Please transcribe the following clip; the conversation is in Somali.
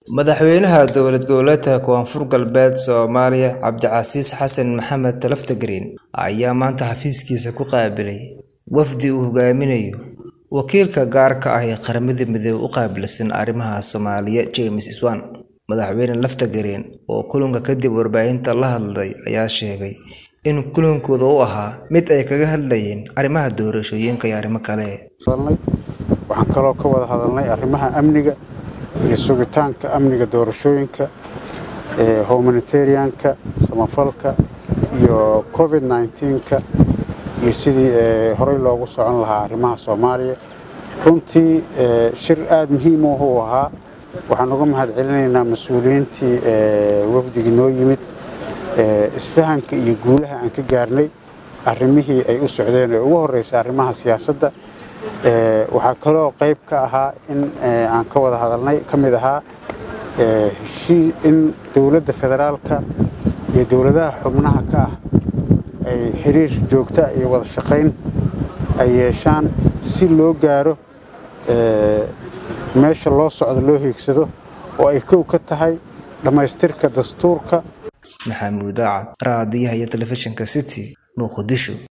Madaxweynaha dowlad goboleedka Koonfur Galbeed Soomaaliya Cabdicasiis Xasan Maxamed Laftagreen ayaa maanta xafiiskiisa ku qaabilay wafdi uu hogaaminayo wakiilka gaarka ah ee Qaramada Midoobay u qaabilsan arrimaha Soomaaliya James Iswaan. Madaxweyne Laftagreen oo kulanka kadib warbaahinta la hadlay ayaa sheegay in kulankooda uu ahaa mid ay kaga hadlayeen arrimaha doorashooyinka iyo arrimo kale. Waxaan kaloo ka wada hadalnay arrimaha amniga iyo sugitaanka amniga doorashooyinka, humanitarianka, samafalka iyo COVID-19ka iyo sidii horey loogu socon lahaa arrimaha Soomaaliya. Runtii shir aad muhiim u ahaa. Waxaan uga mahadcelinaynaa mas'uuliyiintii wafdigii noo yimid isfahanka iyo guulaha aan ka gaarnay arrimihii ay u socdeen ee ugu horreysay arrimaha siyaasadda. Waxaa kaloo qayb ka ahaa in aan ka wada hadalnay ka mid ahaa in dowladda federaalka iyo dowladaha xubnaha ka ah ay xiriir joogta iyo wada shaqayn ay yeeshaan si loo gaaro meesha loo socdo loo hiigsado oo ay kow ka tahay dhammaystirka dastuurka. Maxamuud Daacad, raadiyaha iyo telefishinka City, Muqdisho.